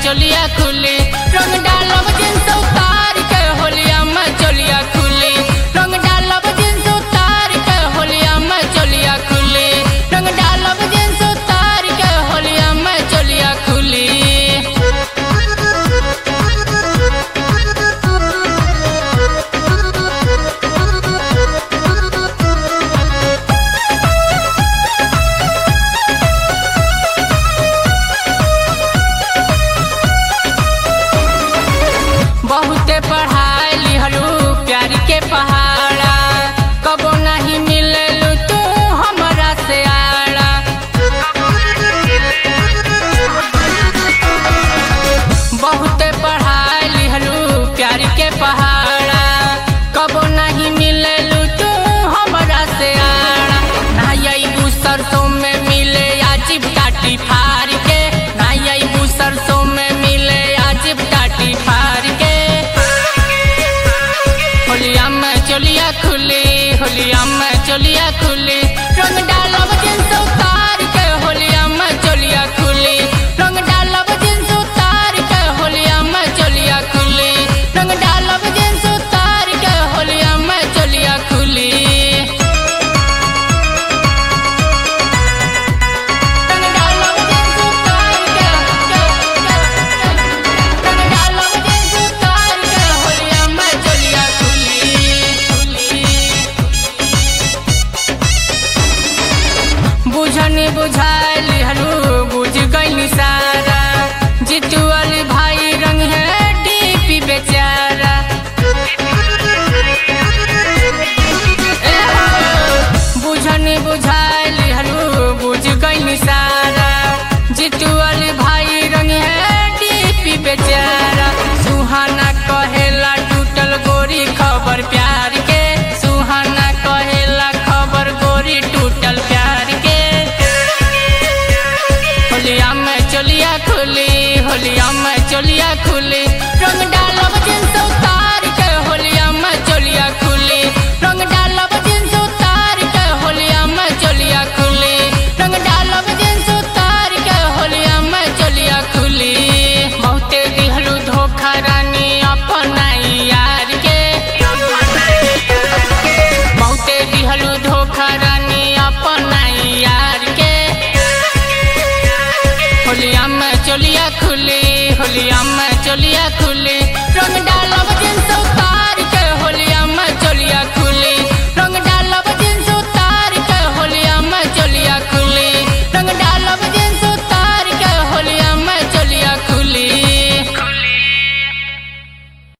चोलिया खुली रंग डालब जींस उतार के होलिया में चोलिया खुली रंग डालब जींस उतार के होलिया में चोलिया खुली रंग डालब जींस उतार के होलिया में चोलिया खुली बहुते पढ़ाई लिहलू प्यार के पहाड़ा कबो नहीं मिललू तू हमरा से आड़ा बहुते पढ़ाई लिहलू प्यार के पहाड़ा कबो नहीं मिललू तू हमरा से आड़ा नाई सरसों में मिले अजीब टाटी फार के नाई सरसों में मिले अजीब टाटी फार के होलिया में चोलिया खुली होलिया में चोलिया खुली रंग डालब जींस उतार के होलिया में चोलिया खुली रंग डालब जींस उतार के होलिया में चोलिया खुली रंग डालब जींस उतार के होलिया में चोलिया खुली रंग डालब जींस उतार के रंग डालब जींस उतार के होलिया में चोलिया खुली बुझनी बुझाइल हलू बुझ गई सारा जीतू वाली भाई रंग है डीपी बेचारा ए हो, बुझनी बुझाइल हलू बुझ गई सारा जीतू वाली भाई रंग है डीपी बेचारा सुहाना कहेला टूटल गोरी खबर प्यार के सुहाना कहेला खबर गोरी टूटल प्यार के होलिया में चोलिया खुली होलिया में चोलिया खुली रंग डालब जींस उतार के होलिया में चोलिया खुली रंग डालब जींस उतार के होलिया में चोलिया खुली रंग डालब जींस उतार के होलिया में चोलिया खुली बहुते दिहलू धोखा रानी अपना यार के बहुते दिहलू धोखा रानी अपना यार के होलिया में चोलिया खुली होलिया में चोलिया खुली रंग डालब